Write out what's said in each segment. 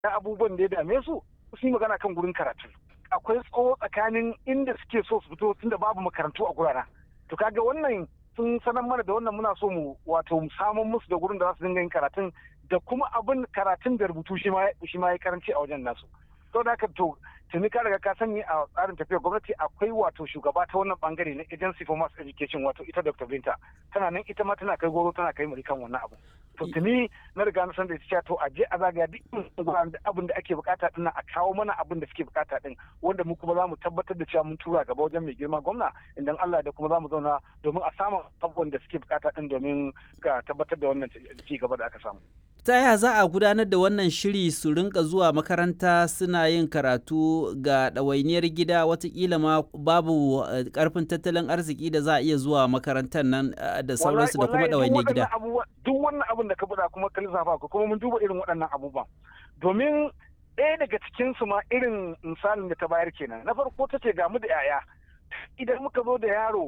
na abubuwan da ya dame su su yi magana kan gurin karatu akwai tsawo tsakanin inda suke so su fito tunda babu makarantu a gurana to kaga wannan sun sanar mana da wannan muna so mu wato mu samun musu da gurin da za su dinga yin karatun da kuma abin karatun da rubutu shi ma ya karanci a wajen nasu to da haka to tuni ka riga ka sani a tsarin tafiyar gwamnati akwai wato shugaba ta wannan bangare na agency for mass education wato ita dr binta tana nan ita ma tana kai goro tana kai muri kan wannan abu to tuni na riga na san da ita to a je a zagaya duk abin da ake bukata din a kawo mana abin da suke bukata din wanda mu kuma za mu tabbatar da cewa mun tura gaba wajen mai girma gwamna idan Allah da kuma za mu zauna domin a samu abubuwan da suke bukata din domin ga tabbatar da wannan ci gaba da aka samu ta yaya za a gudanar da wannan shiri su rinka zuwa makaranta suna yin karatu ga ɗawainiyar gida watakila ma babu karfin tattalin arziki da za a iya zuwa makarantar nan da sauransu da kuma ɗawainiyar gida duk wannan abin da ka faɗa kuma ka lissafa ku kuma mun duba irin waɗannan abubuwan domin ɗaya daga cikin su ma irin misalin da ta bayar kenan na farko ta ce ga mu da yaya idan muka zo da yaro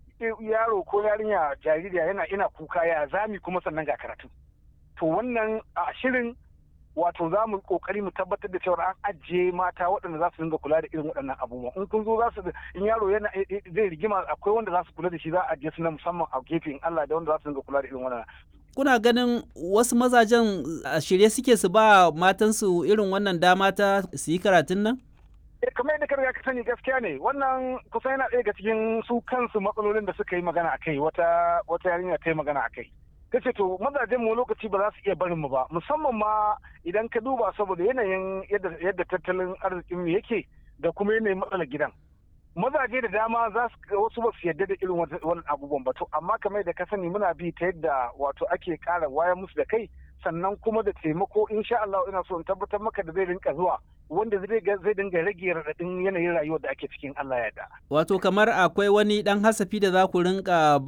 yaro ko yarinya jaririya yana ina kuka ya zami kuma sannan ga karatu to wannan a shirin wato za mu kokari mu tabbatar da cewa an ajiye mata waɗanda za su dinga kula da irin waɗannan abubuwan in kun zo za su in yaro yana zai rigima akwai wanda za su kula da shi za a ajiye su na musamman a gefe in Allah da wanda za su dinga kula da irin wannan kuna ganin wasu mazajen a shirye suke su ba matansu irin wannan dama ta su yi karatun nan kamar yadda ka ka sani gaskiya ne wannan kusan yana ɗaya ga cikin su kansu matsalolin da suka yi magana akai wata wata yarinya ta yi magana akai ta ce to mazajen mu lokaci ba za su iya barin mu ba musamman ma idan ka duba saboda yanayin yadda tattalin arzikin mu yake da kuma yanayin matsalar gidan mazaje da dama za su wasu ba su yadda da irin wannan abubuwan ba to amma kamar da ka sani muna bi ta yadda wato ake ƙara wayar musu da kai sannan kuma da taimako insha Allah ina so in tabbatar maka da zai rinka zuwa wanda zai zai dinga rage raɗaɗin yanayin rayuwar da ake cikin Allah ya da. Wato kamar akwai wani ɗan hasafi da za ku rinka